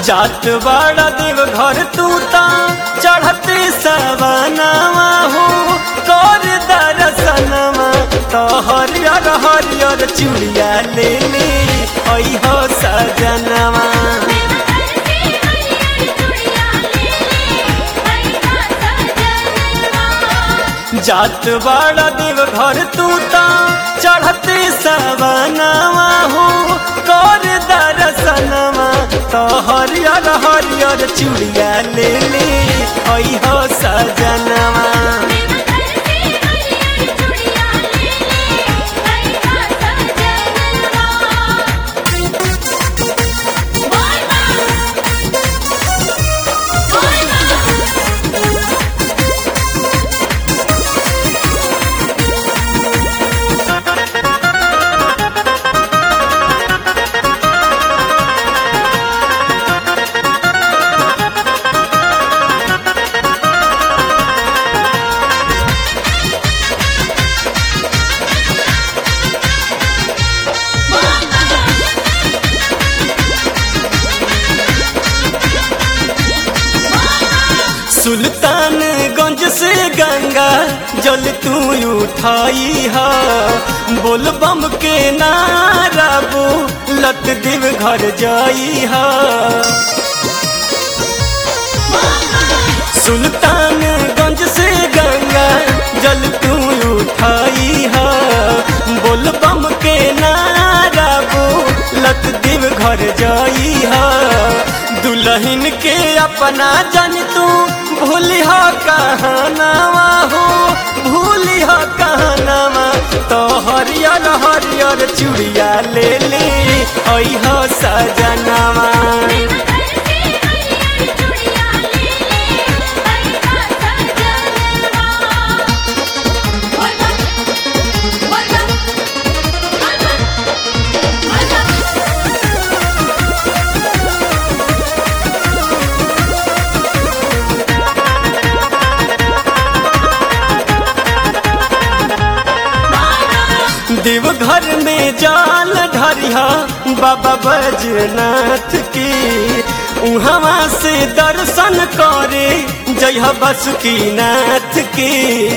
जात बड़ा देव घर तू ता चढ़ते सवनावा हो कर दर्शनवा तो हरियर हरियर चूड़िया ले ले आई हो सजनवा जात बड़ा देव घर तू ता चढ़ते सवनावा हो कर दर्शनवा तो हरियर हरियर चूड़िया ले ले आई हो सजनवा सुल्तानगंज से गंगा जल तू उठाई हा बोल बम के नारा बो लत देव घर जाई हा सुल्तानगंज से गंगा जल तू उठाई हा बोल बम के नारा बो लत देव घर जाई हा दुल्हन के अपना जन तू भूली हो कहनावा हो भूली हो कहनावा तो हरियर हरियर चूड़िया ले ले आई हो सजनावा देव घर में जाल ढरिया बाबा बजनाथ की उहवा से दर्शन करे जय बसुकी नाथ की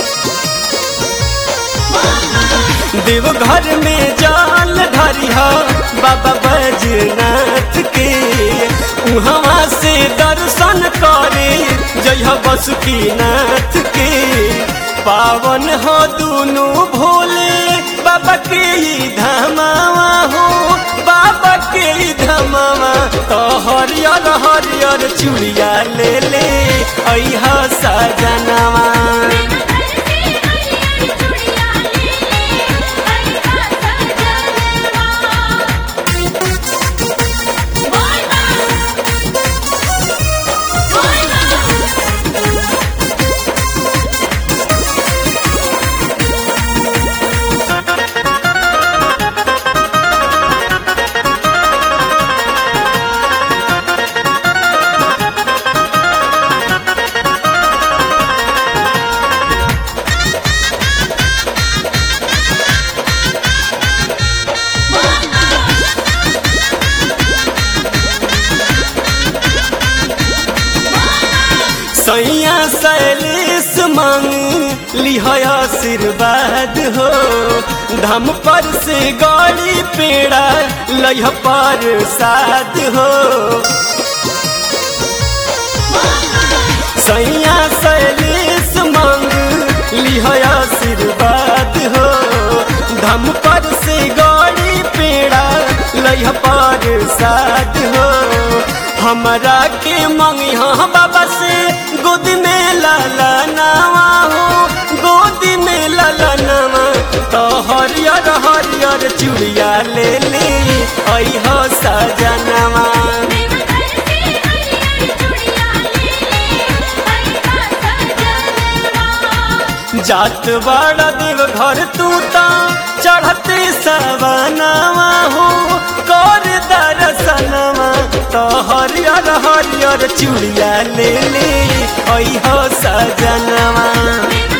देव घर में जाल ढरिया बाबा बजनाथ के उहवा से दर्शन करे जय बसुकी नाथ के पावन हो दुनु भोले बाबा के ही धमावा हो बाबा के ही धमावा तो हरियर हरियर चूड़िया ले ले अहा सजनवा सैया सैलेश मांग लिह आशीर्वाद हो धम पर से गौड़ी पेड़ा लह पर साध हो सैया सैलेश मांग लिह आशीर्वाद हो धम पर से गौड़ी पेड़ा लह पर साध हो हमरा के मंगिया बाबा से गोद में लाला नावा हो गोद में लाला नावा तो हरियर हरियर चूड़िया ले ले आई हो सजनवा जात बड़ा देव घर तू ता चढ़ते सवनावा हो कर दर्शनवा तो हरियर हरियर चूड़िया ले ले आई हो सजनवा